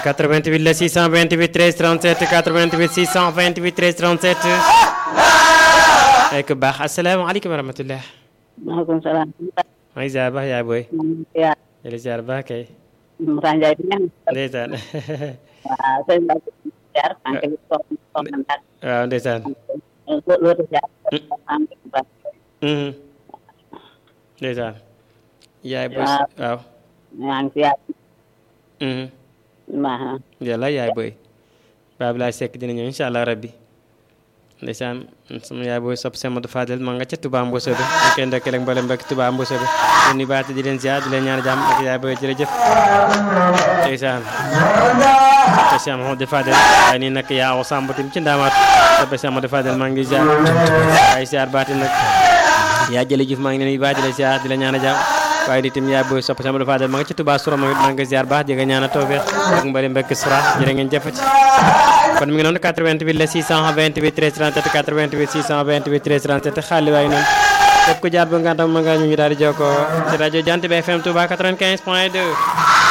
88 la 628 13 37 88 628 13 37 ay ku baax asalaamaaleykum wa rahmatullah maaleykum salaam. maa ngi ziar baax yaay booy yaa jëli ziar baax kay Moussa Ndiaye di ñaan. ndeysaan waaw sëñ Ba jaar maa ngi koy soxna soxna Ndar. waaw ndeysaan loolu jaar. maa ngi koy baax. Mhm. ndeysaan yaay booy Waaw. waaw maa ngi ziar. Mhm. maa yàlla yaay booy Baab laay sekk dina ñëw incha allah rabbi ndeysaan sama yaay booy sopp Semadou Fadel ma nga ca Touba Mboso bi ñu koy ndokkeel ak mboolem mbokki Touba Mboso bi di nuyu baate di leen ziar di leen ñaan jàmm ak yaay booy jërëjëf ndeysaan te Cheikh Mahamadou Fadel waaye nii nag yaa aw Samb tim ci ndaamaat soppe Cheikh Mahamadou Fadel maa ngi ziar waaye ziar baati nag yaa jële jëf maa ngi leen di baax di la ziar di la ñaan jàmm waaye di tim yaay booy sopp Cheikh Mahamadou Fadel ma nga ci Touba Soura moom it maa ngi ziar baax di nga ñaan tawfeex ak mbali mbokki Soura jërë ngeen jëfati kon mi ngi noonu 88 la 628 13 37 88 628 13 37 xaali waaye noonu képp ku jaar ba nga tam ma nga ñu ñu daal di jokkoo ci rajo Jant bi FM Touba 95 point 2